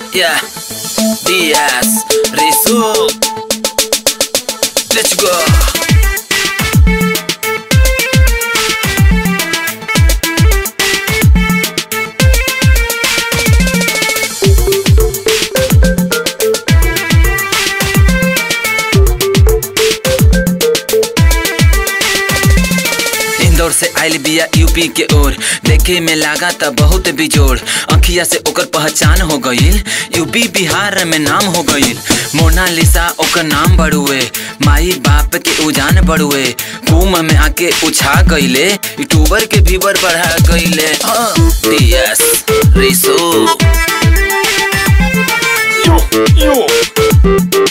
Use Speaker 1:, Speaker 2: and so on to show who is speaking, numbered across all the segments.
Speaker 1: Yeah, DS, Risu. Let's go. Indore से आइल बिया यूपी के ओर देखे में लागा त बहुत बिजोड़ अखिया से ओकर पहचान हो गईल यूपी बिहार में नाम हो गईल मोनालिसा ओकर नाम बड़ुए माई बाप के उजान बड़ुए कुम में आके उछा गईले यूट्यूबर के व्यूवर बढ़ा गईले टीएस रिसो
Speaker 2: Yo, yo.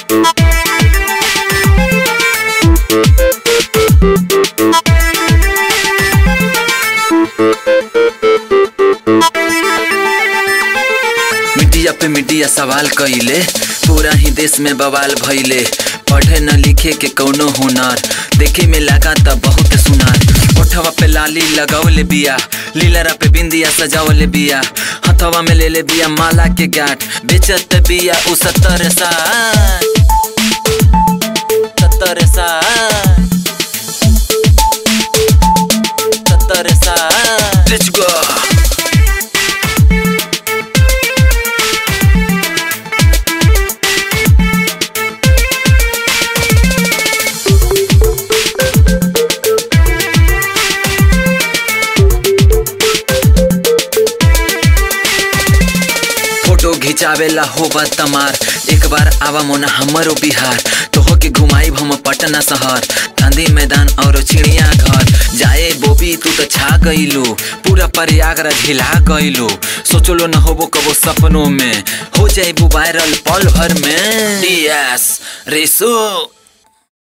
Speaker 1: मीडिया पे मीडिया सवाल कइले पूरा ही देश में बवाल भइले पढ़े न लिखे के कौनो हुनर देखे में लगा त बहुत सुनार ओठवा पे लाली लगावले बिया लीलरा पे बिंदिया सजावले बिया हथवा में ले ले बिया माला के गांठ बेचत बिया उ सत्तर साठ सत्तर साठ सत्तर साठ लेट्स गो फोटो घिचावेला होबा तमार एक बार आवा मोना हमरो बिहार तोह के घुमाई हम पटना शहर गांधी मैदान और चिड़िया घर जाए बोबी तू तो छा गईलू पूरा प्रयागराज हिला गईलू सोचलो न होबो कबो सपनों में हो जाए वायरल पल भर में डीएस रिसो